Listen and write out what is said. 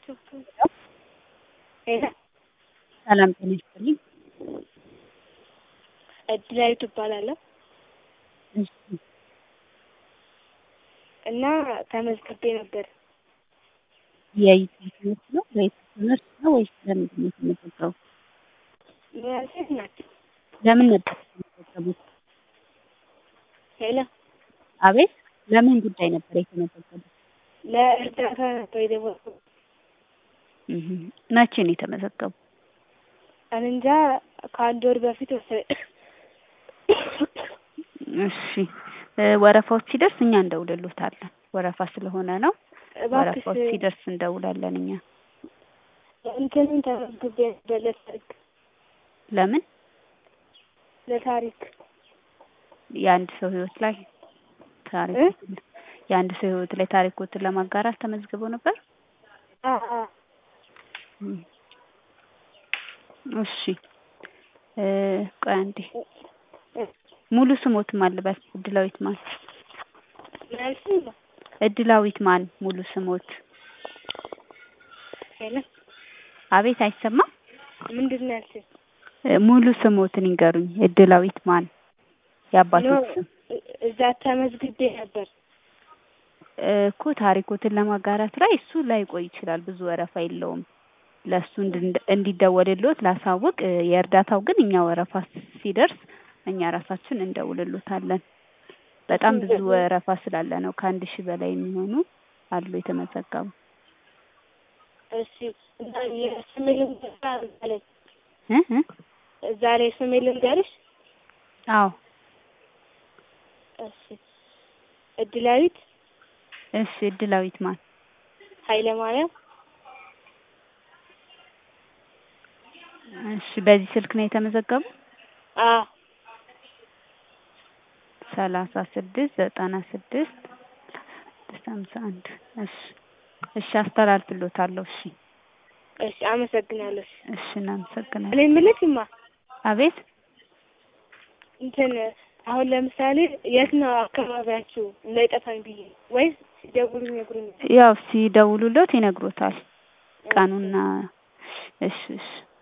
ሄሎ ሰላም ጤና ይስጥልኝ። እድላዊት እባላለሁ እሺ እና ተመዝግቤ ነበር። የዩቲዩብ ትምህርት ነው ወይስ ትምህርት ነው ወይስ ለምንድን ነው የተመዘገበው? ሴት ናቸው። ለምን ነበር የተመዘገቡት? ሄሎ አቤት ለምን ጉዳይ ነበር የተመዘገቡት? ለእርዳታ ነበር የደወልኩት። እህ መቼ ነው የተመዘገቡ? እኔ እንጃ ከአንድ ወር በፊት መሰለኝ። እሺ እ ወረፋዎች ሲደርስ እኛ እንደውልሎታለን። ወረፋ ስለሆነ ነው። እባክሽ ወረፋዎች ሲደርስ እንደውላለን እኛ። እንትንን ተመዝግቤ ነበር ለታሪክ ለምን? ለታሪክ የአንድ ሰው ህይወት ላይ ታሪክ እ? የአንድ ሰው ህይወት ላይ ታሪኮትን ለማጋራት ተመዝግበው ነበር? አ አ እም። እሺ እ ቆይ አንዴ እ ሙሉ ስሞት ማን ልበል? እድላዊት ማን? ምን አልሽኝ? እድላዊት ማን ሙሉ ስሞት? ሄሎ አቤት አይሰማም? ምንድን ነው ያልሽኝ? እ ሙሉ ስሞትን ይንገሩኝ። እድላዊት ማን? የአባቶት ስም እ- እዛ ተመዝግቤ ነበር። እ እኮ ታሪኮትን ለማጋራት ላይ እሱ ላይቆይ ይችላል። ብዙ ወረፋ የለውም። ለእሱ እንድን- እንዲደወልልዎት ላሳውቅ። እ የእርዳታው ግን እኛ ወረፋ ሲደርስ እኛ ራሳችን እንደውልሎታለን። በጣም ብዙ ወረፋ ስላለ ነው። ከአንድ ሺህ በላይ የሚሆኑ አሉ የተመዘገቡ። እሺ እና የስሜ ልንገርሽ አለኝ። እ እ እዛ ላይ ስሜ ልንገርሽ? አዎ እሺ እድላዊት እሺ እድላዊት ማን? ኃይለ ማርያም እሺ በዚህ ስልክ ነው የተመዘገቡ? አ ሰላሳ ስድስት ዘጠና ስድስት ስድስት ሀምሳ አንድ እሺ እሺ አስተላልፍልዎታለሁ። እሺ እሺ አመሰግናለሁ። እሺ እናመሰግናለን። እኔ የምልሽማ አቤት እንትን አሁን ለምሳሌ የት ነው አካባቢያችሁ እንዳይጠፋኝ ብዬ ወይስ ሲደውሉ ይነግሩኛል? ያው ሲደውሉልዎት ይነግሮታል ቀኑና እሺ እሺ